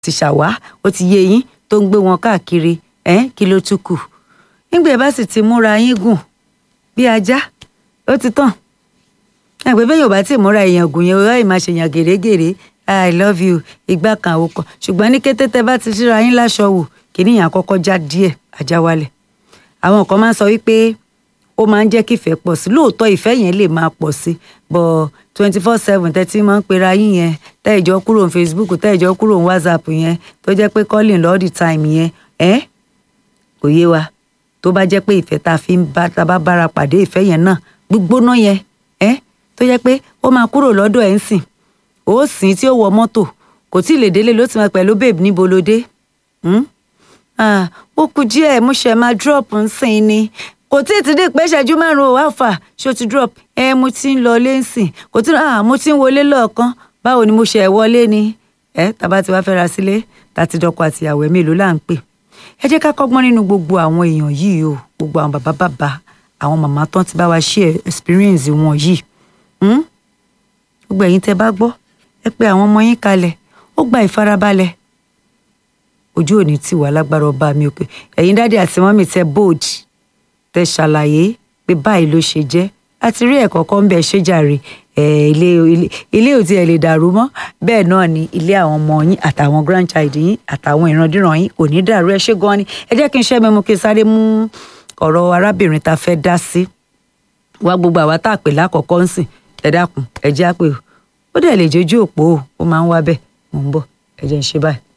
ti ṣàwá ó ti yé yín tó ń gbé wọn káàkiri ẹ kí ló tún kù nígbà ẹ bá sì ti múra yín gùn bí ajá ó ti tàn ẹgbẹ́ bẹ́ẹ̀ yóò bá tí múra èèyàn gùn yẹn ó máa ṣèyàn gèrègèrè i love you ìgbà kan àwọn kan ṣùgbọ́n ní kété tẹ bá ti ṣíra yín láṣọ wò kìnìyàn àkọ́kọ́ já díẹ̀ ajá wálẹ̀ àwọn kan máa ń sọ wípé ó máa ń jẹ́ kí ìfẹ́ pọ̀ sí lóòótọ́ ìfẹ́ yẹn lè máa pọ̀ sí bọ̀ twenty four seven tẹ́tí máa ń pera yín yẹn tẹ́ ìjọ kúrò ní facebook tẹ́ ìjọ kúrò ní whatsapp yẹn tó jẹ́ pé calling all the time yẹn ẹ́ kò yé wa tó bá jẹ́ pé ìfẹ́ tá a fi ń bá tá a bá bára pàdé ìfẹ́ yẹn náà gbígbóná yẹn ẹ́ tó jẹ́ pé ó máa kúrò lọ́dọ̀ ẹ̀ ń sìn ó sìn tí ó wọ mọ́tò kò tí ì lè délé ló ti máa pẹ̀lú babe níbo ló dé ó kù díẹ̀ mo ṣe máa drop ń sìn ni kò tí ì ti dé pé ṣẹ́jú márùn-ún ò alpha ṣó ti drop ẹ mo ti ń lọ lé ń sìn kò tí ah mo ti ń wọlé lọ́ọ̀kan báwo ni mo ṣe wọlé ni ẹ tàbá ti wá fẹ́ ra sílé tàti dọkọ àtìyàwó ẹ mélòó là ń pè ẹ jẹ́ ká kọ́gbọ́n nínú gbogbo àwọn èèyàn yìí o gbogbo àwọn bàbá bàbá àwọn màmá tán ti bá wa share experience wọn yìí gbogbo ẹ̀yin tẹ́ bá gbọ́ ẹ pé àwọn ọmọ yín kalẹ̀ ó gba ìfarabalẹ̀ ojú òní tì wá lágbára ọba mi òkè ẹ̀yin dáadé àti mọ́mì tẹ́ bold tẹ́ ṣàlàyé pé báyìí ló ṣe jẹ́ àti rí ẹ̀kọ́ kan bẹ́ẹ̀ ṣe jàre ilé ilé ò tiẹ̀ lè dàrú mọ́ bẹ́ẹ̀ náà ni ilé àwọn ọmọ yín àtàwọn grandchild yín àtàwọn ìrandíran yín kò ní dàrú ẹ ṣé gan ni ẹ jẹ́ kí n ṣẹ́ mẹ́mu kí n sáré mú ọ̀rọ̀ arábìnrin ta fẹ́ dá sí wá gbogbo àwa tá a pè lákọ̀ọ́kọ́ ń sìn ẹ dákun ẹ jẹ́ àpè ó dẹ̀ lè jójú òpó ó máa ń wá bẹ́ẹ̀ mò ń bọ̀ ẹ jẹ́ ń ṣe báyìí.